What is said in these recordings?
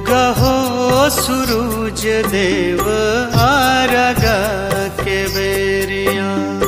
उगहो सूरज देव आरग के बेरिया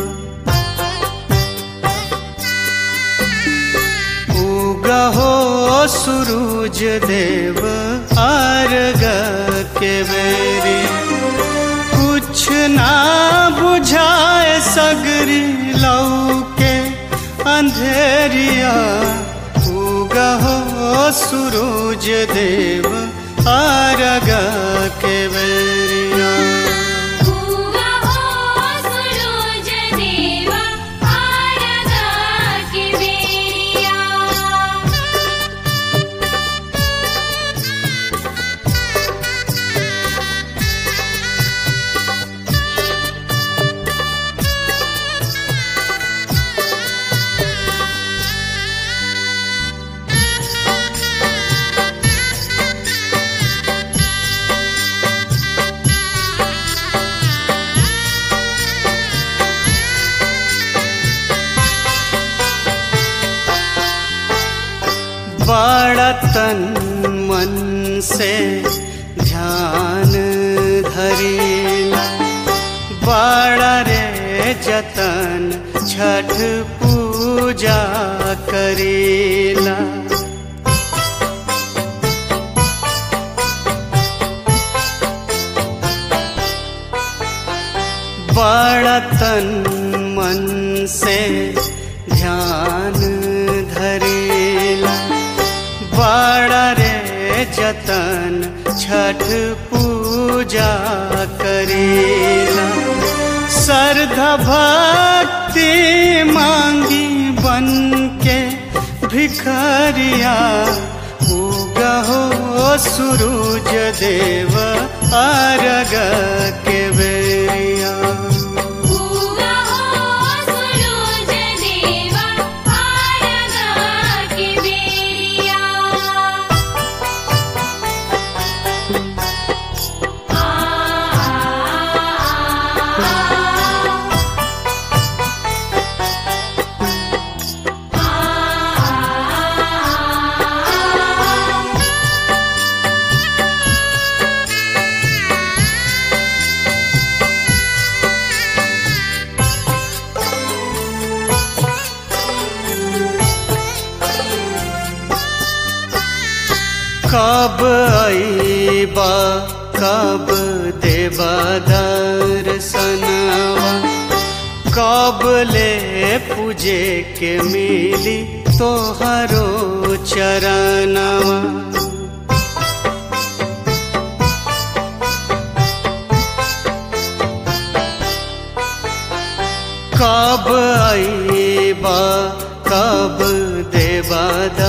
उगहो सूरज देव आरग के बेरिया कुछ ना बुझाए सगरी लौके अंधेरिया उगहो सूरज देव आरग के बेरिया उगा हो सूरज देवा आरगा के बेरिया बड़ा तन मन से ध्यान धरीला बड़ा रे जतन छठ पूजा करीला बड़ा तन मन से ध्यान धरेला बड़ा रे जतन छठ पूजा करेला श्रद्धा भक्ति मांगी बन के भिखरिया उगहो सूरज देव आरग के बेरिया उगा हो सूरज देवा आरगा के बेरिया आ आ कब आईबा कब देबा दर्शनवा कब ले पूजे के मिली तोहरो चरणवा कब आईबा कब देबा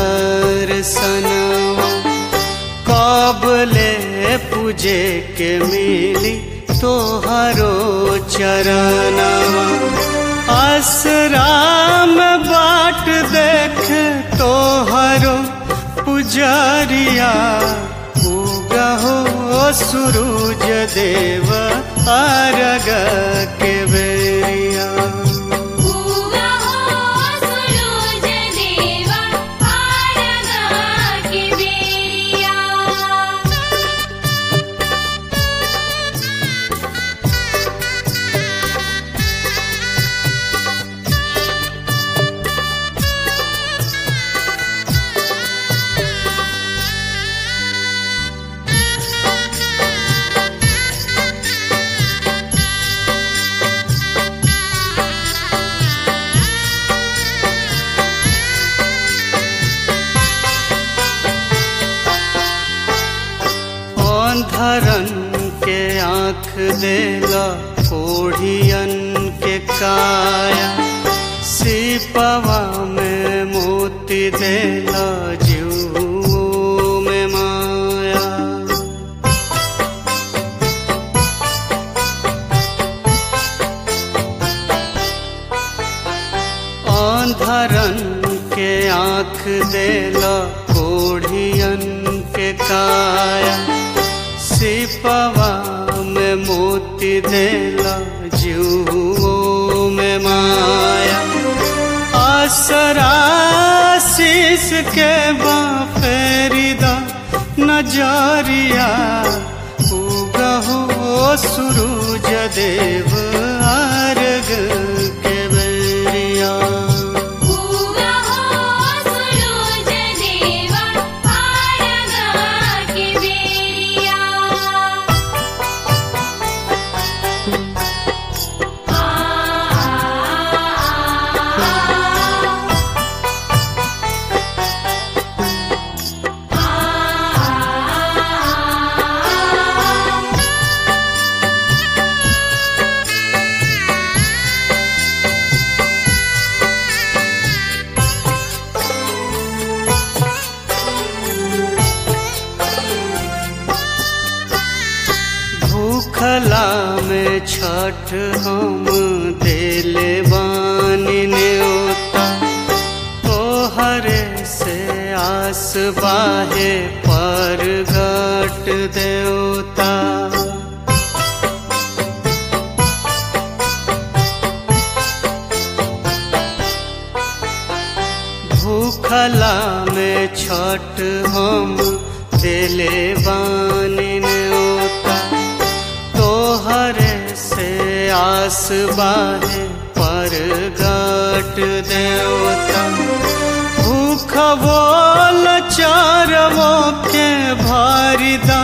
दर्शनवा कब ले पूजे के मिली तोहरो चरणवा आसराम बाट देख तोहरो पुजरिया उगहो सूरज देव आरग के बेरिया उगा हो सूरज देवा आरगा के बेरिया अंधरन के आँख देला कोढ़ियन के काया सिपवा में मोती देला जीव में माया अंधरन के आँख देला कोढ़ियन के काया सिपवा में मोती देला जीवों में माया आसरा शीस के बाफेरिदा नजरिया उगहो सूरज देव अर्घ के बेरिया उगा हो सुरुज देवा आरगा के बेरिया आ आ भूखला में छठ हम देले बानी न्योता तोहरे से आस बाहे पर गट देवता भूखला में छठ हम दिले बानी न्योता तोहरे से आस बाहे पर गट देवता भूख बोल चारवो के भारिदा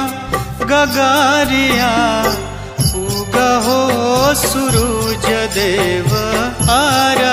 गगारिया उगहो सूरज देव आरा